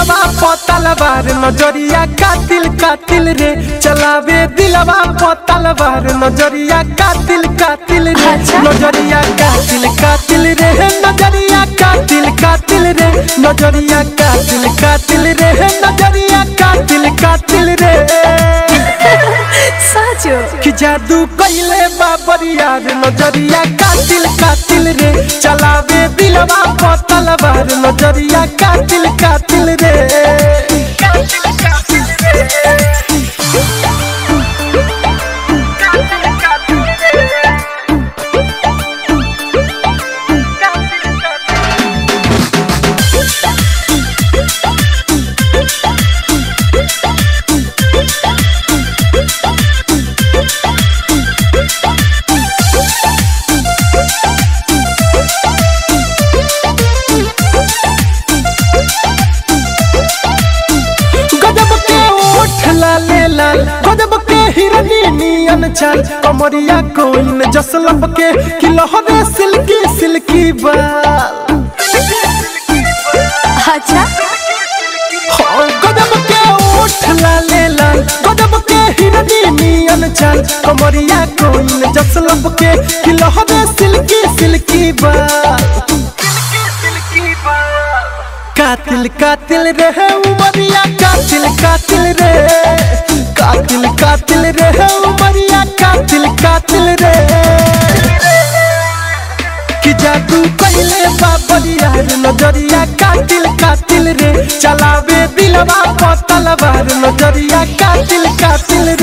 दिलवा पतलवार नजरिया कातिल कातिल रे चलावे दिलवा पतलवार नजरिया कातिल कातिल रे अच्छा। नजरिया कातिल कातिल रे नजरिया कातिल कातिल रे नजरिया कातिल कातिल रे नजरिया कातिल कातिल रे साँचो कि जादू कइले बाबरिया रे नजरिया कातिल कातिल रे चलावे दिलवा पतलवार नजरिया कातिल कातिल रे गजब के ओठ लाले लाल गजब के हिरनी नियन चाल कमरिया कोइन जसलब के कि लहरे सिल्की सिल्की बाल अच्छा हाँ, गजब के ओठ लाले लाल गजब के हिरनी नियन चाल कमरिया कोइन जसलब के कि लहरे सिल्की सिल्की बाल कातिल कातिल रे उमरिया कातिल कातिल रे कातिल कातिल रे उमरिया कातिल कातिल रे कि जादू कइले बाबरिया रे नजरिया कातिल कातिल रे चलावे दिलवा पतलवार नजरिया कातिल कातिल